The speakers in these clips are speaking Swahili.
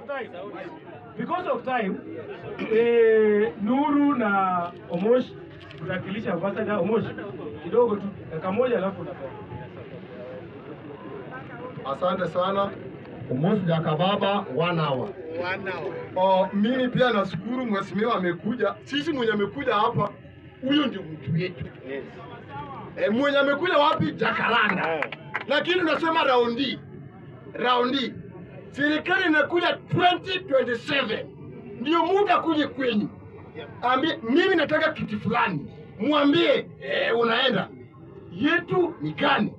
of time, because of time eh, Nuru na Omosh tutakilisha ambassador Omosh kidogo tu dakika moja, alafu unatoka. Asante sana Umosi Jakababa one hour. Oh, mimi pia nashukuru mheshimiwa amekuja. Sisi mwenye amekuja hapa, huyo ndio mtu wetu. E, mwenye amekuja wapi? Jakaranda. Lakini unasema raundi raundi, serikali inakuja 2027 ndio muda kuje kwenyu, ambie mimi nataka kiti fulani, mwambie e, unaenda yetu ni gani?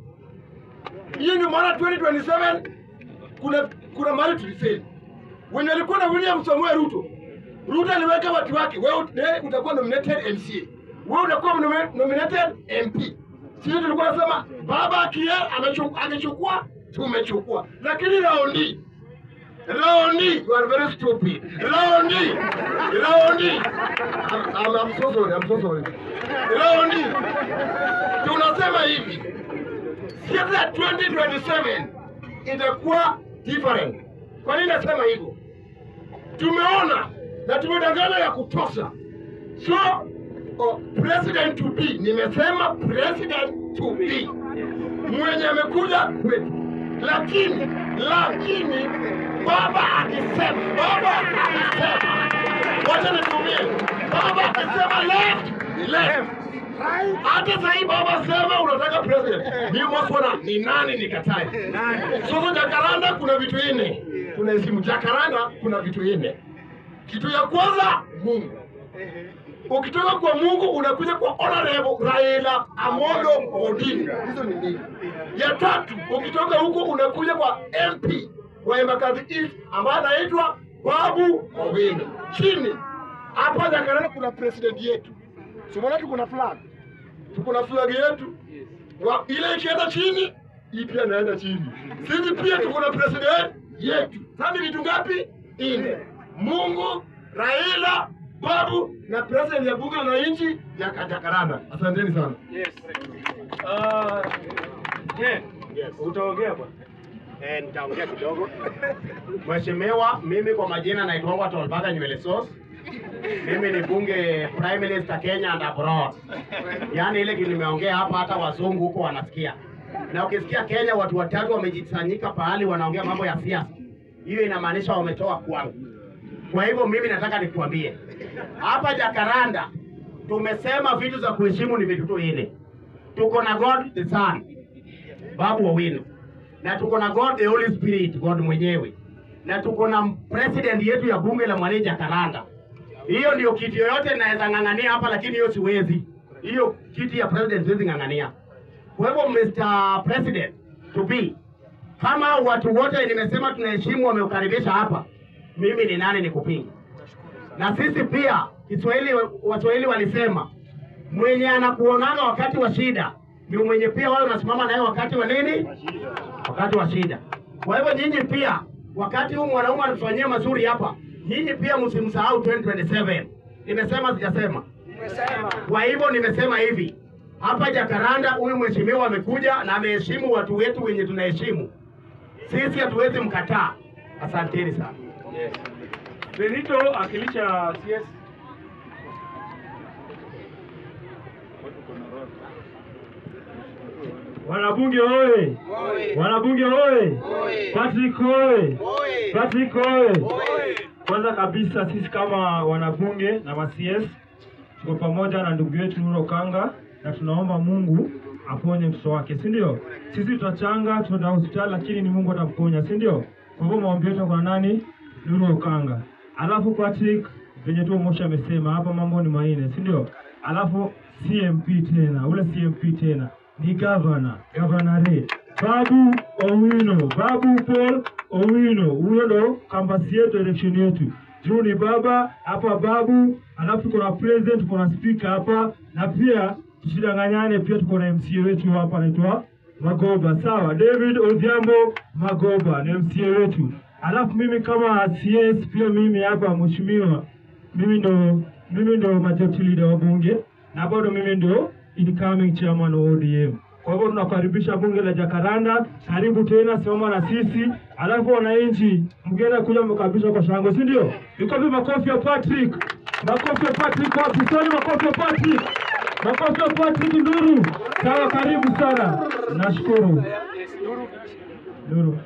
hiyo ndio maana 2027 kuna kuna mahali tulifeli. Wenye walikuwa na William Samuel Ruto, Ruto aliweka watu wake, wewe ut- utakuwa nominated MCA, wewe utakuwa nomi- nominated MP. Sisi tulikuwa nasema baba akia amechukua, amechukua tumechukua, lakini raundi raundi you are very stupid. Raundi raundi I'm, I'm, I'm so sorry, I'm so sorry. Raundi tunasema hivi siasa ya 2027 itakuwa different. Kwa nini nasema hivyo? Tumeona na tumedanganya ya kutosha. So oh, president to be, nimesema president to be mwenye amekuja kwetu, lakini lakini baba akisema, baba akisema, wacha nitumie, baba akisema left ni left hata sasa hii baba sema unataka president. Ni mwaswana ni nani nikatae? Sasa Jakaranda kuna vitu nne. Tunaheshimu Jakaranda kuna vitu nne. Kitu ya kwanza Mungu. Ukitoka kwa Mungu unakuja kwa honorable Raila Amolo Odinga. Hizo ni nini? Ya tatu ukitoka huko unakuja kwa MP wa Embakasi East ambaye anaitwa Babu Owino. Chini hapa Jakaranda kuna president yetu. Simona tuko na flag. Tuko na flag yetu. Wa, ile ikienda chini, hii pia inaenda chini. Sisi pia tuko na president yetu. Sasa ni vitu ngapi? Nne. Mungu, Raila, Babu na president ya bunge la wananchi ya Jakaranda. Asanteni sana. Yes. Uh, yeah. Utaongea bwana. Eh, nitaongea kidogo. Mheshimiwa, mimi kwa majina naitwa Tolbaga Nywele Sauce. Mimi ni bunge Prime Minister Kenya and abroad. Yaani ile kitu nimeongea hapa hata wazungu huko wanasikia. Na ukisikia Kenya watu watatu wamejisanyika pahali wanaongea mambo ya siasa, hiyo inamaanisha wametoa kwangu. Kwa hivyo mimi nataka nikuambie hapa Jakaranda tumesema vitu za kuheshimu ni vitu tu nne. Tuko na God the Son, Babu Owino na tuko na God the Holy Spirit, God mwenyewe, na tuko na president yetu ya bunge la Mwananchi Jakaranda. Hiyo ndio kiti yoyote naweza ng'ang'ania hapa, lakini hiyo siwezi. Hiyo kiti ya president siwezi ng'ang'ania. Kwa hivyo Mr. President to be, kama watu wote nimesema tunaheshimu wameukaribisha hapa, mimi ni nani nikupinga? Na sisi pia Kiswahili, Waswahili walisema mwenye anakuonanga wakati wa shida ndio mwenye pia wao unasimama naye wakati wa nini? Wakati wa shida. Kwa hivyo nyinyi pia, wakati huu mwanaume anatufanyia mazuri hapa, nyinyi pia msimsahau 2027. Nimesema sijasema? Kwa hivyo nimesema hivi hapa Jakaranda, huyu mheshimiwa amekuja na ameheshimu watu wetu wenye tunaheshimu sisi, hatuwezi mkataa. Asanteni sana. Benito akilisha CS. Wanabunge oye! Wanabunge oye! Patrick oye! Patrick oye! Kwanza kabisa sisi kama wanabunge na ma-CS tuko pamoja na ndugu yetu Nuru Okanga na tunaomba Mungu aponye mtoto wake, si ndio? Sisi tutachanga, tutaenda hospitali, lakini ni Mungu atamponya, si ndio? Kwa hivyo maombi yetu kwa nani? Nuru Okanga. Alafu Patrick, venye tu Moshi amesema hapa mambo ni manne, si ndio? Alafu CMP tena, ule CMP tena ni governor, governor Babu Owino, Babu Paul Owino, huyo ndo kampasi yetu, election yetu. Juu ni baba hapa Babu, alafu tuko na president, tuko na speaker hapa, na pia tusidanganyane, pia tuko na MCA wetu hapa anaitwa Magoba, sawa. David Odhiambo Magoba ni MCA wetu. Alafu mimi kama CS pia mimi hapa mheshimiwa, mimi ndo mimi ndo majority leader wa bunge na bado mimi ndo incoming chairman wa ODM. Kwa hivyo tunakaribisha bunge la Jakaranda, karibu tena, simama na sisi. Alafu wananchi, mgeni kuja mkaribisha kwa shangwe, si ndio? Vikofi, makofi ya Patrick, makofi ya Patrick, wapi? Soni, makofi ya Patrick, makofi ya Patrick Nduru. Sawa, karibu sana, nashukuru Nduru.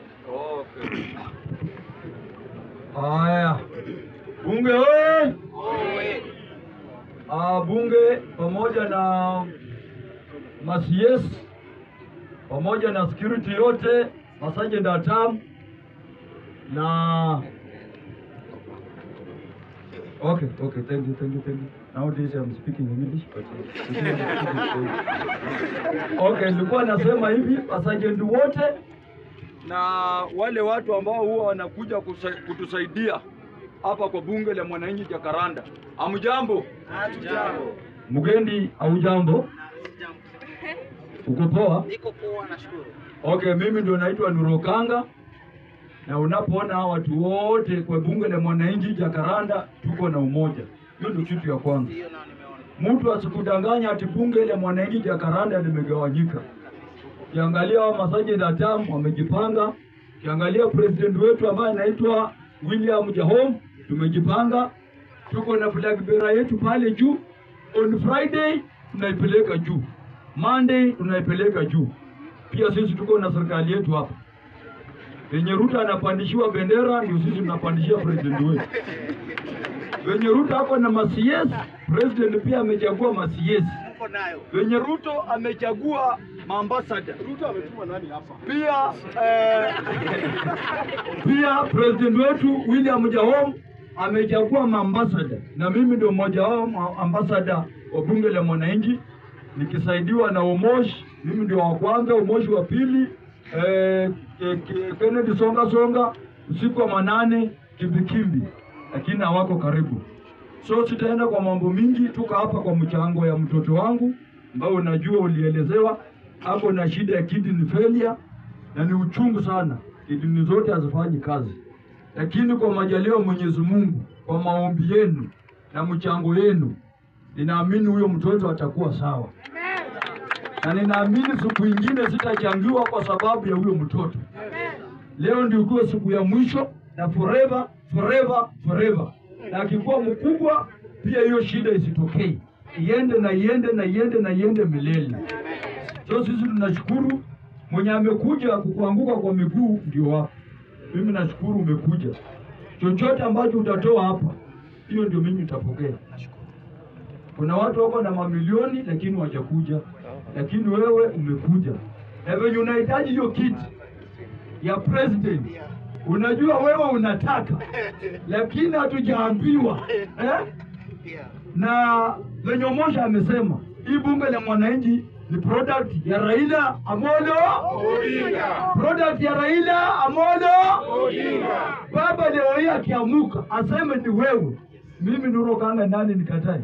Haya, bunge oye! Ah, bunge pamoja na macs pamoja na security yote masergeant at arms na okay okay thank you thank you thank you nowadays I'm speaking English but okay nilikuwa nasema hivi masergeant wote na wale watu ambao huwa wanakuja kusa- kutusaidia hapa kwa bunge la mwananchi Jakaranda. Amjambo? Mgendi au jambo? Uko poa? Niko poa, nashukuru. Okay, mimi ndio naitwa Nurokanga na unapoona hawa watu wote kwa bunge la mwananchi Jakaranda tuko na umoja. Hiyo ndio kitu ya kwanza. Hiyo nao nimeona. Mtu asikudanganya ati bunge la mwananchi Jakaranda limegawanyika. Kiangalia wa masaji datam wamejipanga. Kiangalia president wetu ambaye anaitwa William Jahom tumejipanga. Tuko na flag bearer yetu pale juu. On Friday tunaipeleka juu. Monday tunaipeleka juu. Pia sisi tuko na serikali yetu hapa. Venye Ruto anapandishiwa bendera ndio sisi tunapandishia president wetu. Venye Ruto hapo na macs president pia amechagua macs Uko nayo. venye Ruto amechagua maambasada Ruto ametuma nani hapa? pia eh, pia president wetu William Jahom amechagua maambasada na mimi ndio mmoja wao ma- ambasada wa bunge la mwananchi nikisaidiwa na Omosh. Mimi ndio wa kwanza, Omosh wa pili, eh, eh, Ke- Kennedy Songa Songa usiku wa manane kimbikimbi, lakini hawako karibu. So sitaenda kwa mambo mingi, tuko hapa kwa mchango ya mtoto wangu ambao unajua ulielezewa hapo na shida ya kidney failure, na ni uchungu sana, kidney zote hazifanyi kazi, lakini kwa majaliwa ya Mwenyezi Mungu, kwa maombi yenu na mchango yenu, ninaamini huyo mtoto atakuwa sawa, na ninaamini siku ingine sitachangiwa kwa sababu ya huyo mtoto. Leo ndio kuwa siku ya mwisho na forever forever forever, na akikuwa mkubwa pia hiyo shida isitokee, iende na iende na iende na iende milele. So sisi tunashukuru mwenye amekuja kukuanguka kwa miguu ndio hapa. Mimi nashukuru umekuja, chochote ambacho utatoa hapa, hiyo ndio mimi nitapokea. Kuna watu wako na mamilioni lakini wajakuja, lakini wewe umekuja, na venye unahitaji hiyo kiti ya president, unajua wewe unataka, lakini hatujaambiwa eh? Pia. na venye Omosha amesema hii bunge la mwananchi ni product ya Raila Amolo Odinga, product ya Raila Amolo Odinga. Baba leo hii akiamuka aseme ni wewe, mimi Nuro Kanga nani nikatae?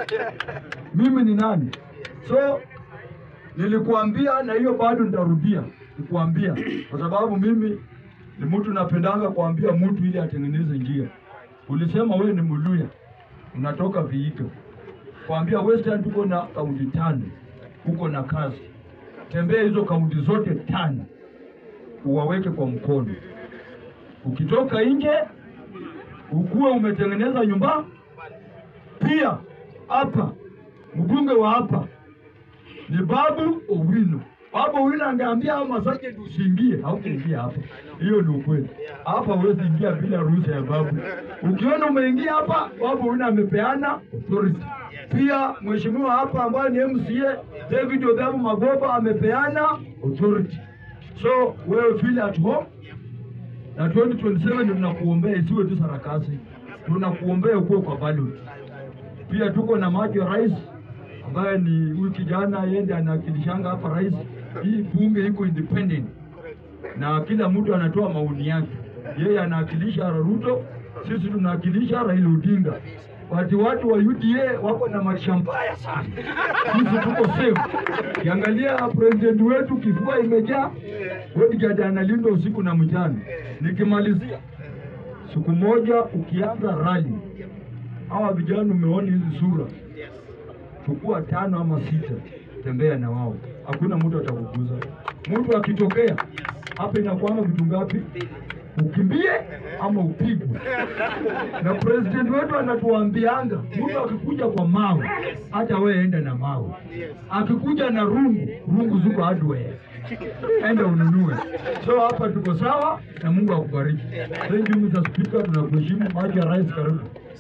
mimi ni nani? So nilikuambia na hiyo bado nitarudia nikuambia, kwa sababu mimi ni mtu napendanga kuambia mtu ili atengeneze njia. Ulisema wewe ni Muluya, unatoka Vihiga, kuambia Western tuko na kaunti tano, uko na kazi, tembea hizo kaunti zote tano, uwaweke kwa mkono. Ukitoka nje ukuwe umetengeneza nyumba. Pia hapa mbunge wa hapa ni Babu Owino. Babu Owino angeambia hao masajenti usiingie, hautaingia hapa. Hiyo ni ukweli. Hapa huwezi ingia bila ruhusa ya babu. Ukiona umeingia hapa, Babu Owino amepeana authority. Pia mheshimiwa hapa ambaye ni MCA David Odhiambo Magoba amepeana authority. So wewe feel at home na 2027 ndio tunakuombea isiwe tu sarakasi, tunakuombea ukuwe kwa ballot. Pia tuko na maji ya rais ambaye ni huyu kijana yende anawakilishanga hapa rais. Hii bunge iko independent na kila mtu anatoa maoni yake. Yeye anawakilisha Ruto, sisi tunawakilisha Raila Odinga. Wati watu wa UDA wako na maisha mbaya sana, sisi tuko safe. Kiangalia president wetu kifua imejaa, bodyguard analindwa usiku na mchana. Nikimalizia siku moja, ukianza rally, hawa vijana umeona hizi sura chukua tano ama sita, tembea na wao, hakuna mtu atakuguza. Mtu akitokea hapa, inakuanga vitu ngapi? Ukimbie ama upigwe. Na president wetu anatuambianga mtu akikuja kwa mawe, hata wewe enda na mawe. Akikuja na rungu, rungu ziko hardware, enda ununue. So hapa tuko sawa, na Mungu akubariki. Thank you Mr. Speaker, tunakuheshimu. Maji ya rais, karibu.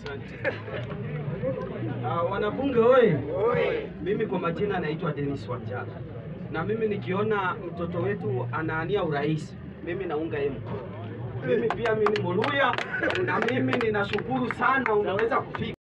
Uh, wanabunge oye! Mimi kwa majina naitwa Dennis Wanjala, na mimi nikiona mtoto wetu anaania urais, mimi naunga yeye mkono. Mimi pia mimi ni Muluya, na mimi ninashukuru sana, unaweza kufika